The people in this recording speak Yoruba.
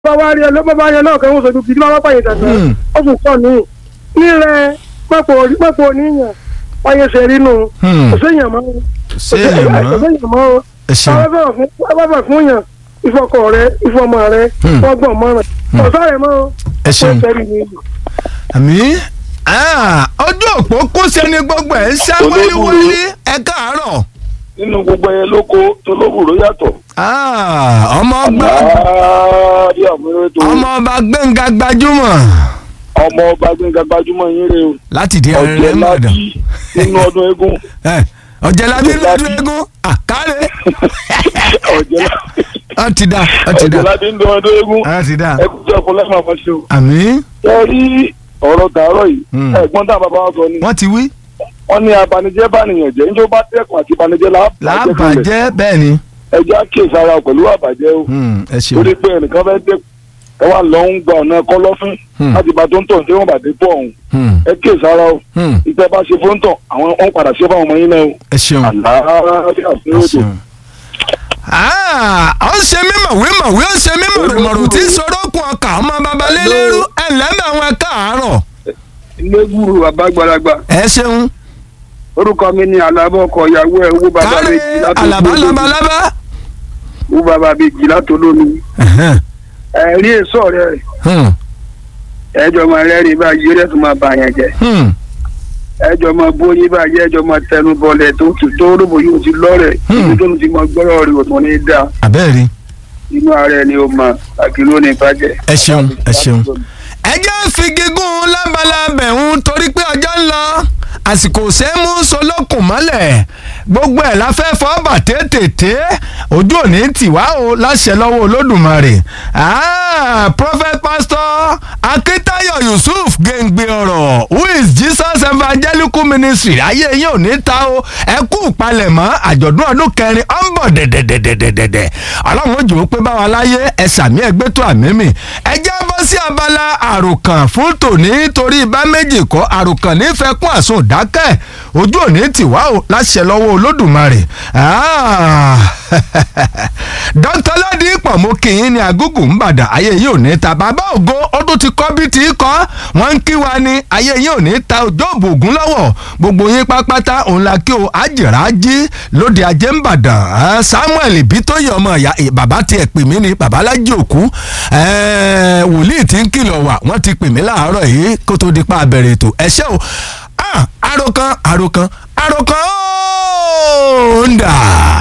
bá wá rí ẹ ló bá bá yẹn náà kẹ́hún sojú kìí máa wá pààyè dàgbà Hmm. ó fún kọ́ ní nírẹ̀ pẹ́pọ̀ oníyàn wáyé ṣe rí nù Hmm. kò séèyàn mọ́ ṣé èèyàn kò mọ́ séèyàn mọ́ o ẹ ṣeun bàbá fún yàn ìfọkọ rẹ ìfọmọ rẹ Hmm. ọgbọ̀n mọ́ràn ọ̀sán rẹ̀ mọ́ o ẹ ṣeun ó ṣẹ́rí ni àmì ah, ojú òpó kó sẹ́ni gbogbo ẹ̀ ń ṣá wáléwálé ẹ káàárọ̀ nínú gbogbo ẹyẹ lóko tó lóbùrò yàtọ̀. Ah, ọmọ ọgbà ààrẹ àmúrẹ́ tó ọmọ ọba gbẹ̀ngà gbajúmọ̀ ọmọ ọba gbẹ̀ngà gbajúmọ̀ yín rè o láti di ẹrẹ ọ̀jẹ̀ mọ̀dàn láti nínú ọdún eégún ọ̀jẹ̀lábí Ọ̀jẹ̀lábí. lọ́dún eégún àkárẹ̀ ọ̀jẹ̀ láti ọ ti dá ọ ti dá ọ̀jẹ̀ láti nínú ọdún eégún ọ ti dá ẹkú tí ọkọ lẹ́mọ̀ àfọ̀ ṣe o. àmì ẹ rí ọ̀rọ̀ tààrọ̀ yìí Hmm. ẹ̀gbọ́n tá a bàbá wa sọ ni wọ́n ti wí wọ́n ní abanijẹ́ bánìyàn jẹ́ níjó bá dẹ́kun àti ìbanijẹ́ làbàjẹ́ làbàjẹ́ bẹ́ẹ̀ ni ẹjọ́ àkíyèsí ara pẹ̀lú àbàjẹ́ o Hmm, ẹ ṣeun torí pé ẹnìkan fẹ́ dẹ́kun ẹ wà lọ ń gba ọ̀nà kọlọ́fín Hmm. láti bá tó ń tọ̀ tí wọ́n bá dé pọ̀ ọ̀hún Hmm, ẹ kíyèsí ara o hmm, ìtẹ́ bá ṣe fún tọ̀ àwọn wọn padà ṣe fáwọn ọmọ yín náà o. ẹ ṣeun àlàáfíà fún ẹ ètò. ṣeun. Ah, ó ń ṣe mímọ̀ wímọ̀ wí ó ń ṣe mímọ̀ rùmọ̀rù tí sorókun ọkà ọmọ babalélérú ẹ̀ lẹ́mọ̀ àwọn ẹ̀ káàárọ̀ lẹ́gùrù àbágbàlagbà ẹ ṣeun orúkọ mi ni alábọ̀ ọkọ̀ ìyàwó ẹ̀ owó bàbá káre méjì látò alaba lómi labalábá. owó bàbá méjì látò lómi Ẹ̀hẹ́n, ẹ̀rí èso rẹ̀ hmm, ẹjọ́ máa rẹ́rìn báyìí eré tó máa bà yẹn jẹ́ hmm, ẹjọ́ máa bóyí báyìí ẹjọ́ máa tẹnu bọlẹ̀ tó tù tó rògbò yóò ti lọ́rẹ̀ Hmm. ibi tó ti mọ gbọ́rọ̀ rẹ̀ òtún ní dáa abẹ́rẹ́ inú ara ẹni ó mọ àkìló ní bàjẹ́. ẹ ṣeun ẹ ṣeun. ẹ jẹ́ fi gígùn lábalábẹ̀ ń torí pé ọjọ́ ń lọ àsìkò sẹ́mú solókùn mọ́lẹ̀ gbogbo ẹ̀ la fẹ́ fọ́ bà tètè ojú òní tìwá o láṣẹ lọ́wọ́ olódùmarè Ah, prophet pastor akitayo yusuf gèǹgbè ọ̀rọ̀ who is jesus evangelical ministry ayé yín ò ní ta o ẹ kú ìpalẹ̀mọ́ àjọ̀dún ọdún kẹrin ó ń bọ̀ dẹ̀dẹ̀dẹ̀dẹ̀dẹ̀dẹ̀ ọlọ́run ó jù ú pé báwa láyé ẹ sàmí ẹgbẹ́ tó àmì mi ẹ já bọ́ sí abala àròkàn fún tòní torí bá méjì kọ́ àròkàn nífẹ̀ẹ́ kún àsun dákẹ́ ojú òní tìwá o láṣẹ lọ́wọ́ olódùmarè Ah, dr ládìpọ̀ mo kì í ní agúgù ń bàdàn ayé yìí ò ní ta bàbá ògo ó tún ti kọ́ bí ti kọ́ wọ́n ń kí wa ní ayé yìí ò ní ta òjòòbò ògún lọ́wọ́ gbogbo yín pápátá òun la kí o àjìrà jí lóde ajé ń bàdàn Ah, samuel bí tó yẹ ọmọ ìyá eh, bàbá tiẹ̀ pè mí ni bàbá lájí òkú Eh, wòlíì tí ń kìlọ̀ wà wọ́n ti pè mí láàárọ̀ yìí kó tó di pa abẹ́rẹ́ ètò ẹ ṣé o Ah, àròkàn àròkàn àròkàn ó ń dà.